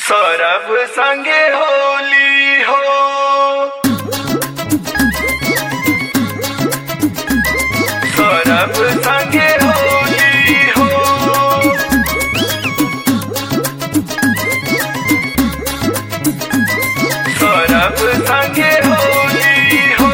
सौरभ संगे होली हो सौरभ संगे होली हो सौरभ संगे होली हो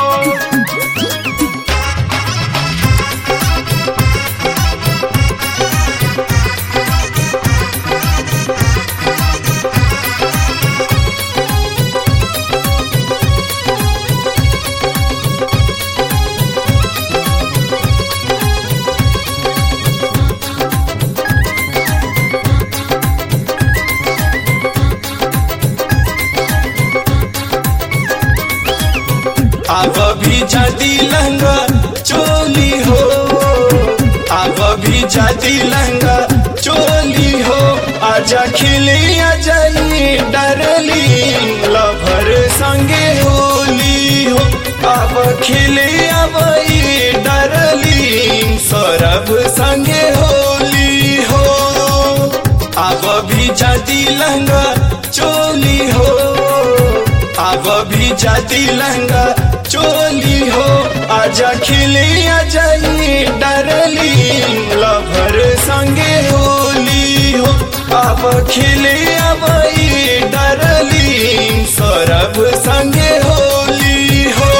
आग भी जाती लहंगा चोली हो आग भी जाती लहंगा चोली हो आजा खिले आ जाई डरली लभर संगे होली हो अब खिले अबई डरली सौरभ संगे होली हो आग भी जाती लहंगा चोली हो आग भी जाती लहंगा चोली हो आजा खिले आ जाई डरली लभर संगे होली हो अब खिले अबई डरली सौरभ संगे होली हो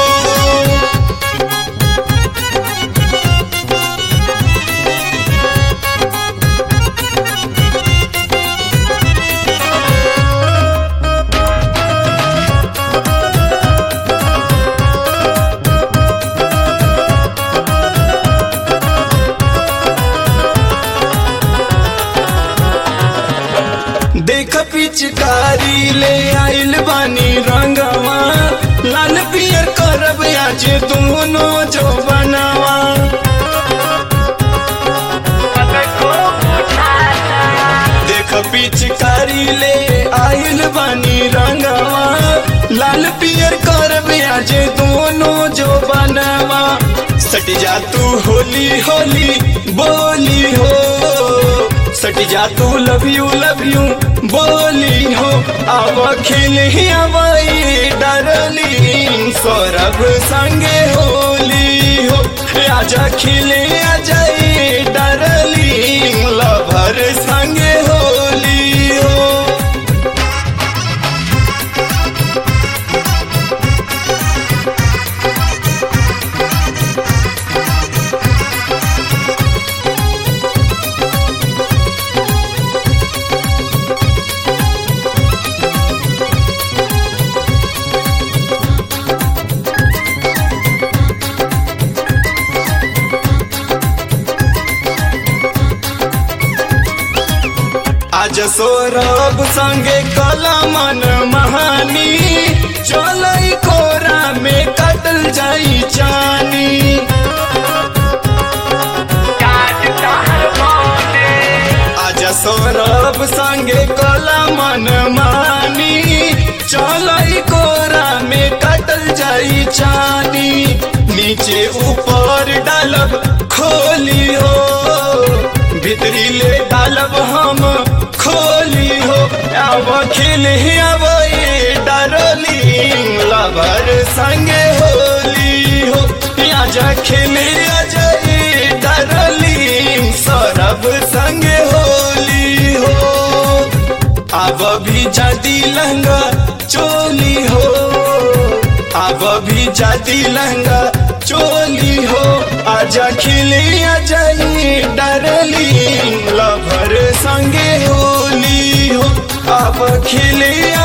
देख पिचकारी ले आइल बानी रंगवा लाल पियर करब आज दोनों जो बनावा देख पिचकारी ले आइल बानी रंगवा लाल पियर करब आज दोनों जो बनावा सट जा तू होली होली बोली हो सट जा तू लव यू लव यू बोली हो अब खिल ही अबई डरली सौरभ संगे होली हो आजा खिले आ जाई डरली लभर संगे होली हो आज सौरभ संगे कला मन महानी चलई कोरा में कटल जाई चानी आज सौरभ संगे कला मन मानी चलई कोरा में कटल जाई चानी नीचे ऊपर डालब खोली हो भीतरी ले डालब हम खोली हो अब खिल अब डरली लबर संगे होली हो आजा खिल अजय डरली सौरभ संगे होली हो अब भी जाती लहंगा चोली हो अब भी जाती लहंगा चोली हो आजा खिले आ जाई डरली लभर संगे होली हो अब खिले